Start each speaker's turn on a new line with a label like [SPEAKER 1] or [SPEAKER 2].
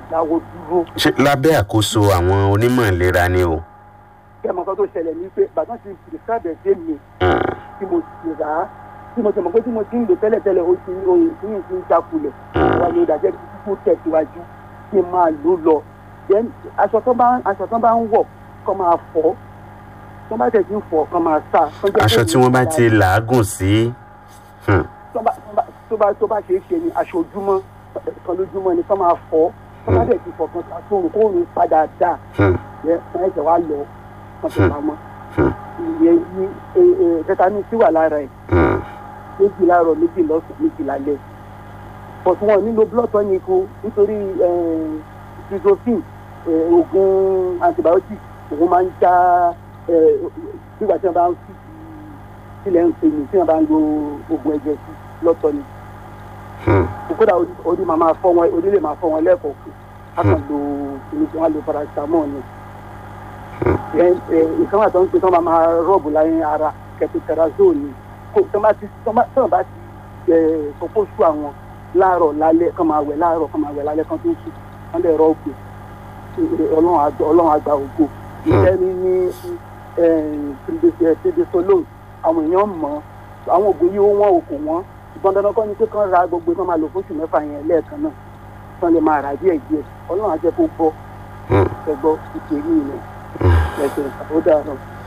[SPEAKER 1] dáwọ́ dúró
[SPEAKER 2] ṣé lábẹ́ àkóso àwọn onímọ̀ ìlera ni o.
[SPEAKER 1] kí ẹ mọ nǹkan tó ṣẹlẹ̀ ní pé bàtà ti prescribe ẹ̀dẹ́ mi
[SPEAKER 2] Hmm.
[SPEAKER 1] tí mo ti rà á tí mo ti mọ̀ pé tí mo ti ń lò tẹ́lẹ̀tẹ́lẹ̀ ó ti oyè tí yìí ti ń jákulẹ̀
[SPEAKER 2] Hmm.
[SPEAKER 1] wà ní ìdájẹ́ kó tẹ̀síwájú kí n máa lò lọ then aṣọ tó bá aṣọ tó bá ń wọ̀ kó máa fọ̀ tó bá tẹ̀ sí ń fọ̀ kó máa sá. kó jẹ́
[SPEAKER 2] aṣọ
[SPEAKER 1] kó
[SPEAKER 2] tí wọ́n bá
[SPEAKER 1] ní
[SPEAKER 2] ti làágùn sí. Hmm.
[SPEAKER 1] tó bá tó bá tó bá tó bá ṣe é ṣe ni aṣọ ojúmọ́ kan lójúmọ́ ni kó máa fọ̀ tó bá tẹ̀ sí fọ̀ kan àtòrùn kó rìn padà dáa
[SPEAKER 2] Hmm.
[SPEAKER 1] yẹ wọn ẹsẹ̀ wá lọ wọn fi
[SPEAKER 2] Hmm.
[SPEAKER 1] pamọ́
[SPEAKER 2] Hmm.
[SPEAKER 1] ìyẹn ní tẹtanú sí wà lára ẹ̀
[SPEAKER 2] Hmm.
[SPEAKER 1] méjì láàárọ̀ méjì lọ́sàn méjì lálẹ́ but wọn nílò blood tonic o nítorí trizopin oògùn antibiotic òun máa ń já eh, nígbà tí wọn bá ń fi sílẹ̀ ń pè ní tí wọn bá ń lo oògùn ẹ̀jẹ̀ sí lọ́tọ̀ ni
[SPEAKER 2] Hmm.
[SPEAKER 1] kódà orí- orí máa máa fọ́ wọn orí lè máa fọ́ wọn lẹ́ẹ̀kọ̀ọ̀kan a kàn lo kìíní tí wọ́n lo paracetamol ni nǹkan wà tó ń pè tán máa máa rọ́ọ̀bù láyé ara kẹtùtẹ̀razole ni kò tán bá ti tán bá tán bá ti sọpọ̀ sú àwọn láàárọ̀ lálẹ́ kán máa wẹ̀ láàárọ̀ kán máa wẹ̀ lálẹ́ kán tó sùn wọ́n lè rọ́ọ̀bù ọlọ́run àgbà ọlọ́run àgbà ògo ìṣẹ́ ní ní prednisolone àwọn èèyàn mọ̀ ọ́ àwọn ògùn yìí ó wọ́n òkò wọ́n ṣùgbọ́n dandan kọ́ ni pé kán ra gbogbo kán máa lò fóṣù mẹ́fà yẹn lẹ́ẹ̀kan náà kán lè máa rà díẹ̀ díẹ̀ ọlọ́run á jẹ́ kó gbọ́
[SPEAKER 2] Hmm.
[SPEAKER 1] ẹgbọ́ ìpè yìí ni ẹ̀sìn ó dàrọ̀.